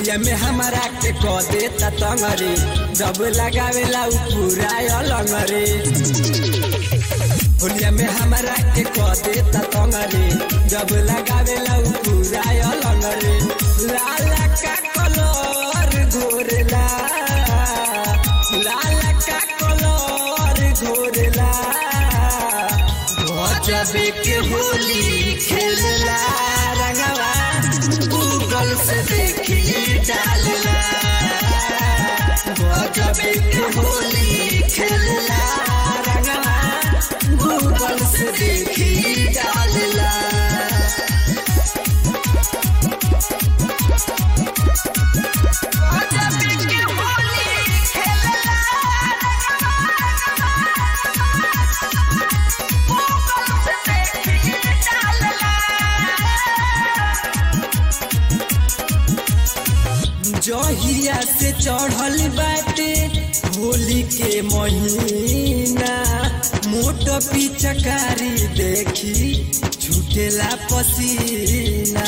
होलिया में हमारा के क देता तंगरे जब लगावेला उ पूरा अलंगरे होलिया में हमारा के क देता तंगरे जब लगावेला उ पूरा अलंगरे लाला का कलर घोरेला लाला का कलर घोरेला गजबे के होली खेलला रंगवा गूगल से देखी डालला गजबे के होली खेलला रंगवा गूगल से देखी डालला गजबे के होली खेलला गूगल से देखी डालला जहिया से चढ़ल बाटे होली के महीना मोट पिचकारी देखी छूटेला पसीना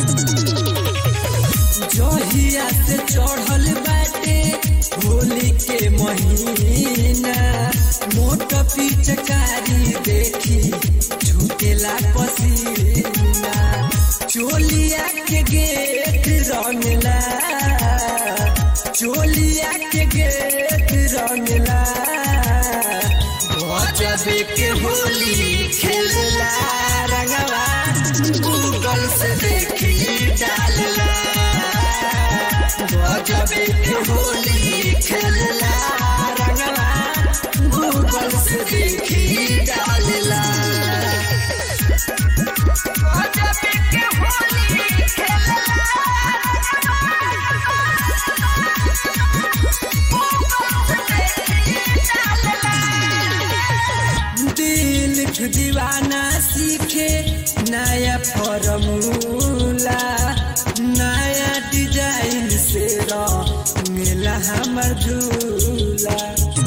जहिया से चढ़ल बाटे होली के महीना मोट पिचकारी देखी छूटेला पसीना चोलिया के गेट रंगला चोलिया के गेट रंगला गजबे के होली खेलला रंगवा गूगल से देखी डालला गजबे के होली खेलला रंगवा गूगल से देखी डालला गजबे के होली खेलला गूगल से देखी डालला दिल दीवाना सीखे नया फॉर्मूला नया डिजाइन से मिला हमर झूला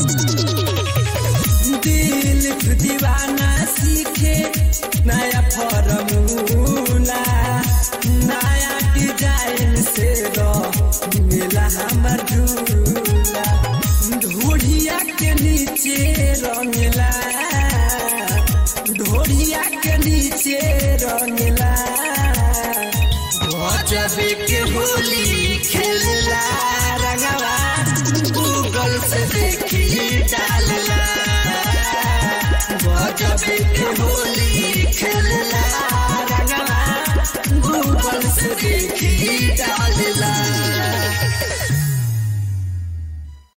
दिल दीवाना सीखे नया फॉर्मूला नया डिजाइन से मिला हमर झूला ढोढ़िया के नीचे रंगला ढोढ़िया के नीचे रंगला गजबे के होली खेलला रंगवा गूगल से देखी डालला गजबे के होली खेलला रंगवा गूगल से देखी